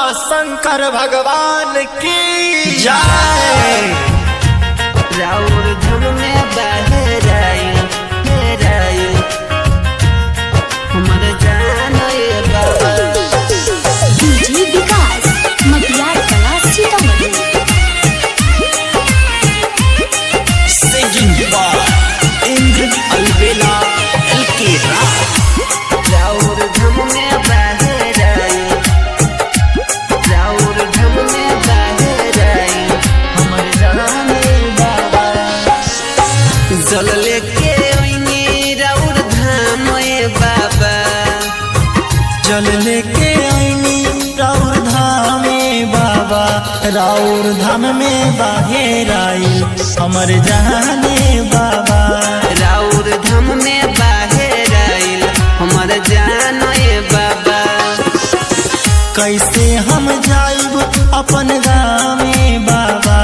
शंकर भगवान की जय राउर धम में बहराइल हेराइल हमर जान ये बाबा DJ Vikas Matiyar Kala Sitamarhi singing by Indra Albela एलके राउर धम में बहराइल राउर धम में बहराइल हमर जान ये बाबा जल लेके ओइनी राउर धाम ये बाबा जल लेके आईनी राउर धामे बाबा राउर धाम में बाहेर आई हमर जाने बाबा राउर धम में बाहर आइल हमर जान ये बाबा कैसे हम जाइब अपन गामे बाबा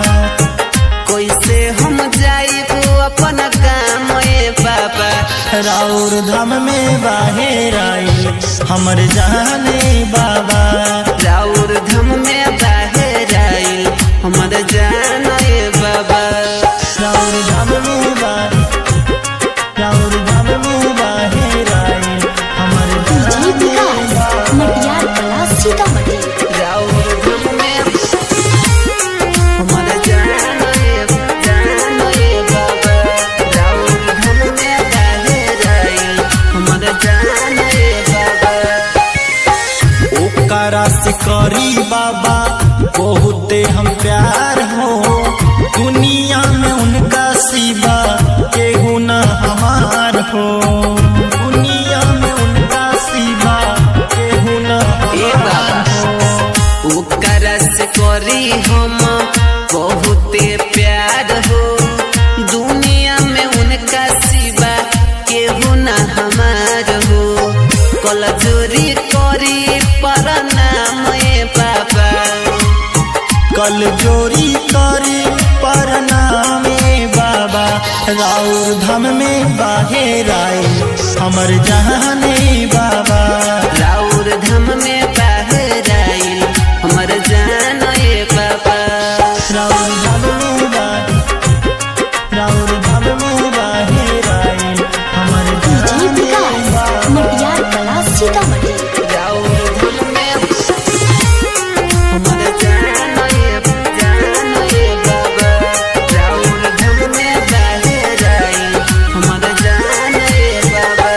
कैसे हम जाइब अपन काम ये बाबा राउर धाम में बाहेर आई हमर जाने बाबा राउर धम में बाहर आइल हमर जान ये बाबा राउर धाम में बा राउर धाम में बाहेर आई हमर डीजे जाने विकास बाबा मटियार कला सीतामढ़ी राउर धम में हमर जान ये जान ये बाबा राउर धम में बाहर आइल हमर जान ये बाबा ओकरा से करी बाबा बहुते हम प्यार हो दुनिया में उनका सिवा केहू न हमार हो दुनिया में उनका सिवा केहू न ए बाबा। हमार हो ओकरा से करी हम बहुते प्यार हो दुनिया में उनका सिवा केहू न हमार हो कल जोरी करी पर नाम ए बाबा कल जोरी करी परनामे बाबा राउर धाम में बाहेर आए हमर जहाने बाबा राउर धम में बाहर आइल हमर जान ए बाबा राउर धाम में बा राउर धाम में बाहेर आए हमर डीजे जहाने विकास बाबा मटियार कला सीतामढ़ी राउर धम में हमर जान ए जान ए बाबा राउर धम में बाहर आइल हमर जान ए बाबा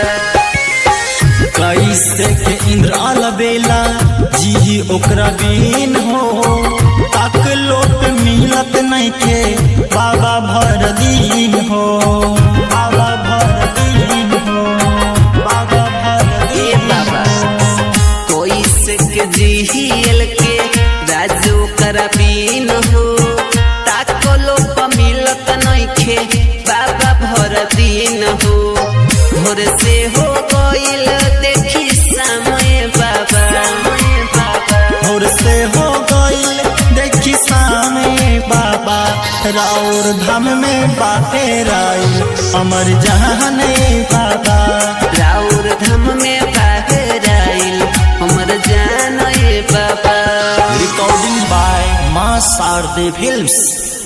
कैसे के इंद्र अलबेला जी ओकरा बीन हो ताक लोट मिलत नहीं के बाबा भर दिन हो बाबा भर दिन हो बाबा भर ए दिन बाबा हो। कोई सिक जिहियल के राजू करबीन हो ताको लोप मिलत नइखे बाबा भर दिन हो भोर से हो गइल देखी समय बाबा भोर से हो गईल देखी सामे बाबा राउर धाम में बाहेर आई अमर जहाने बाबा राउर धम में बाहर आइल हमर जान ए बाबा रिकॉर्डिंग बाय मां शारदे फिल्म्स